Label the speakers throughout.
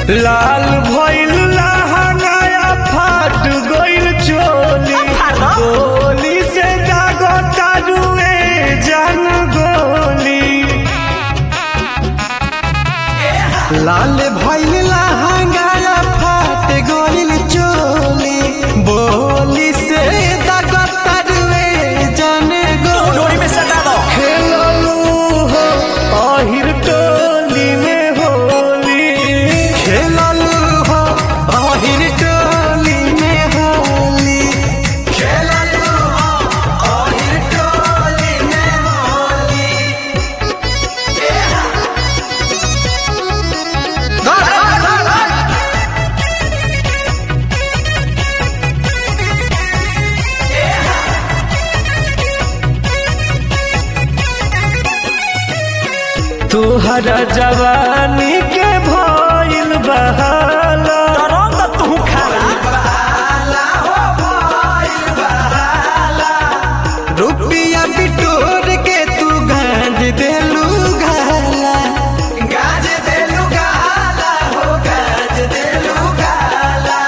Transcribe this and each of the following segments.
Speaker 1: लाल भइल लहंगाया फाट गइल चोली गोली से दागो तारुए जान गोली
Speaker 2: लाल भइल लहंगाया फाट गइल चोली बोली से दगतरवे जाने गो
Speaker 3: डोरी में सटा दो
Speaker 1: खेललू हो अहिर टोली में होली
Speaker 2: खेललू हो अहिर टोली में होली खेललू हो अहिर टोली में होली धर धर धर
Speaker 1: तुहरा जवानी के भइल बहाला
Speaker 3: तरंग तू खाला
Speaker 2: रुपिया बिटोर के तू गाज देलू गाला गाज देलू गाला हो गाज देलू गाला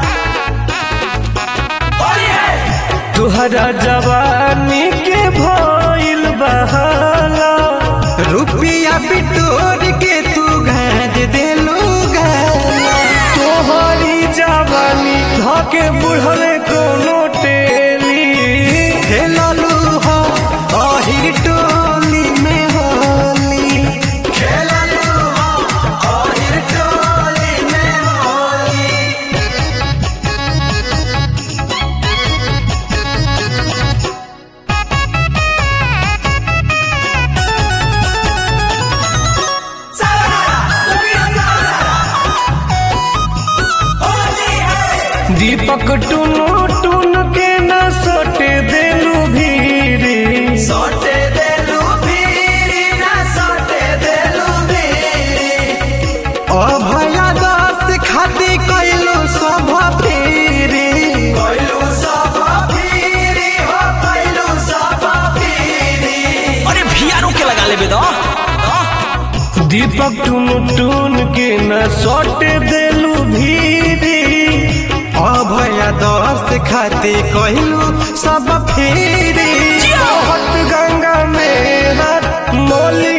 Speaker 1: तुहरा जवानी के भइल बहाला
Speaker 2: रुपिया बिटोर के तू गाज देलू गाला
Speaker 1: तोहरी जवानी धके बुढ़ले कोनो टेली
Speaker 2: खेललू हो अहिर टोली में होली खेललू हो अहिर टोली में होली
Speaker 1: दीपक टुनु टुन के न सोटे देलू भीरी
Speaker 2: सोटे देलू भीरी ना सोटे देलू भीरी अभया दास खाती कइलू सभ फेरी कइलू सभ फेरी हो कइलू सभ फेरी
Speaker 3: अरे भियारो के लगा लेबे दो
Speaker 1: दीपक टुनु टुन के न सोटे देलू भीरी
Speaker 2: अभया दास खाती कइलू सब फेरी
Speaker 1: बहुत गंगा में हाथ मोली